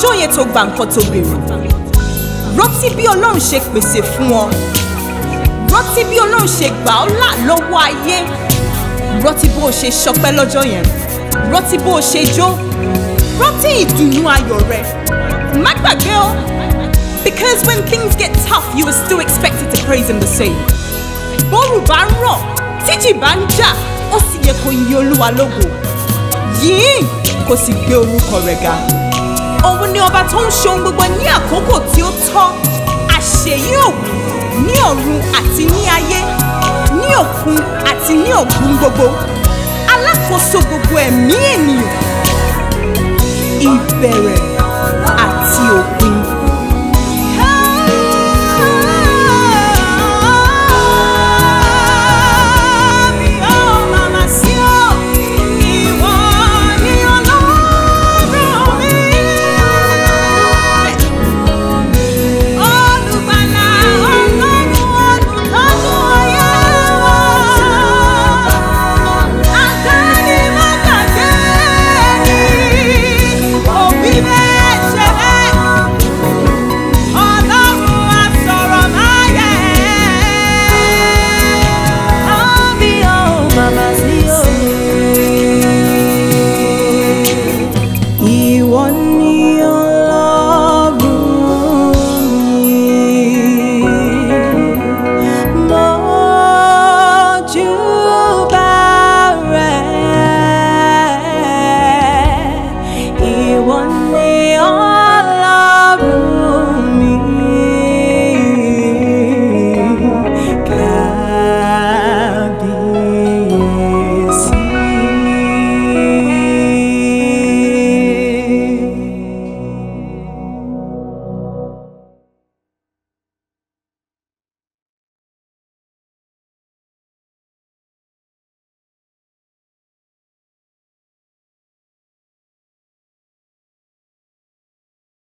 yẹn tó gba nǹkan tó béèrè rántí bí ọlọ́run ṣe pèsè fún ọ rántí bí ọlọ́run ṣe gbà ọ́ là lọ́wọ́ ayé rántí bó o ṣe ṣọpẹ́ lọ́jọ́ yẹn rántí bó o ṣe jó rántí ìdùnnú ayọ̀ rẹ má gbàgbé o because when things get tough you are still expected to praise him the same bóòrù bá ń rọ̀ tíjì bá ń jà ó sì yẹ kó yin olúwa lógo yìí kò sì gbé orúkọ rẹ̀ ga òun ni ọba tó ń ṣe ohun gbogbo ní àkókò tí ó tọ́ àṣeyí òwú ní ọ̀run àti ní ayé ní òkun àti ní òkun gbogbo alákòóso gbogbo ẹ̀mí ènìyàn ìbẹ̀rẹ̀